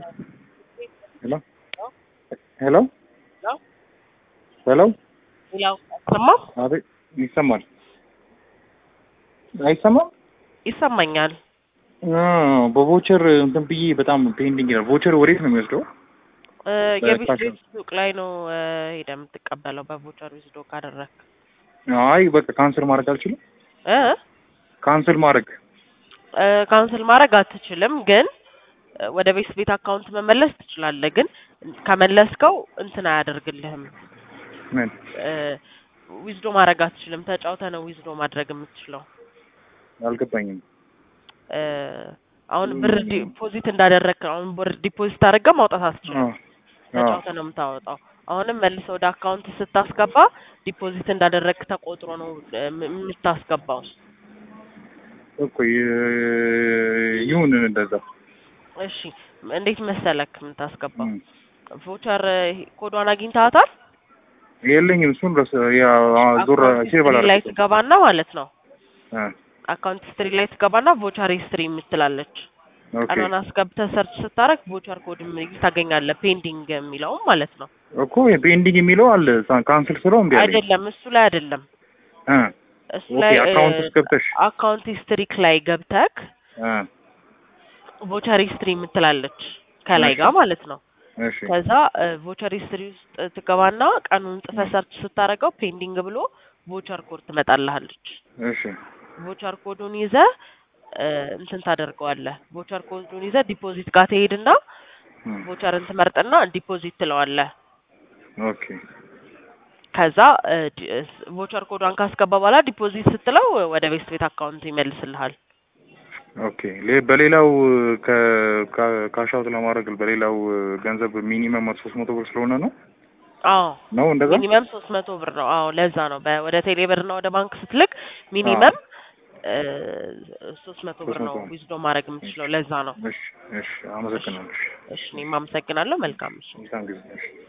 ሄሎ ሄሎ ሄሎ ያው ሰማው አቤት ይሰማል አይሰማም ይሰማኛል። በቮቸር እንትን ብዬ በጣም ፔንዲንግ ይላል ቮቸር ወዴት ነው የሚወስደው እ የቤት በካሽ ቤት ሱቅ ላይ ነው እ ሄደህ የምትቀበለው በቮቸር ዊዝዶ ካደረግክ አይ በቃ ካንስል ማድረግ አልችልም እ ካንስል ማድረግ እ ካንስል ማድረግ አትችልም፣ ግን እ ወደ ቤት ቤት አካውንት መመለስ ትችላለህ። ግን ከመለስከው እንትን አያደርግልህም። ምን ዊዝዶ ማድረግ አትችልም። ተጫውተህ ነው ዊዝዶ ማድረግ የምትችለው። አልገባኝም እ አሁን ብር ዲፖዚት እንዳደረግክ ነው። አሁን ብር ዲፖዚት አድርገህ ማውጣት አትችልም። አዎ አዎ ተጫውተህ ነው የምታወጣው። አሁንም መልሰህ ወደ አካውንት ስታስገባ ዲፖዚት እንዳደረግክ ተቆጥሮ ነው እ ም- የምታስገባው። እኮ ይ- ይሁን እንደዛ እሺ እንዴት መሰለክ የምታስገባው? እም። ቮቸር ኮዷን አግኝተሃታል? የለኝም እሱን ረስ ያ ዞር አካውንት ሴቭ ሂስትሪ ላይ አላደረኩትም ትገባና ማለት ነው እ አካውንት ሂስትሪ ላይ ትገባና ቮቸር ሂስትሪ የምትላለች ኦኬ ቀኗን አስገብተህ ሰርች ስታረግ ቮቸር ኮድ የሚል ታገኛለህ። ፔንዲንግ የሚለውም ማለት ነው። እኮ ፔንዲንግ የሚለው አለ ካንስል ስለው እምቢ አለኝ አይደለም እሱ ላይ አይደለም እ እሱ ኦኬ ላይ አካውንት ውስጥ ገብተሽ አካውንት ሂስትሪክ ላይ ገብተክ እ ቮቸር ሂስትሪ የምትላለች ከላይ እሺ። ጋር ማለት ነው። እሺ ከዛ ቮቸር ሂስትሪ ውስጥ ትገባና ቀኑን ጽፈህ ሰርች ስታደርገው ፔንዲንግ ብሎ ቮቸር ኮድ ትመጣልሃለች። እሺ ቮቸር ኮዱን ይዘህ እ እንትን ታደርገዋለህ። ቮቸር ኮዱን ይዘህ ዲፖዚት ጋር ትሄድና እም። ቮቸርን ትመርጥና ዲፖዚት ትለዋለህ። ኦኬ ከዛ እ ዲ- እ ስ- ቮቸር ኮዷን ካስገባ በኋላ ዲፖዚት ስትለው ወደ ቤት ቤት አካውንት ይመልስልሃል። ኦኬ ሌ- በሌላው ካሻውት ለማድረግ በሌላው ገንዘብ ሚኒመም ሶስት መቶ ብር ስለሆነ ነው አዎ ነው እንደዛ ሚኒመም ሶስት መቶ ብር ነው። አዎ ለዛ ነው በ- ወደ ቴሌ ብር እና ወደ ባንክ ስትልክ ሚኒመም ሶስት መቶ ብር ነው 300 ዊዝዶ ማድረግ የምትችለው። ለዛ ነው። እሺ እሺ አመሰግናለሁ እሺ እኔም አመሰግናለሁ። መልካም ምሽት። መልካም ጊዜ እሺ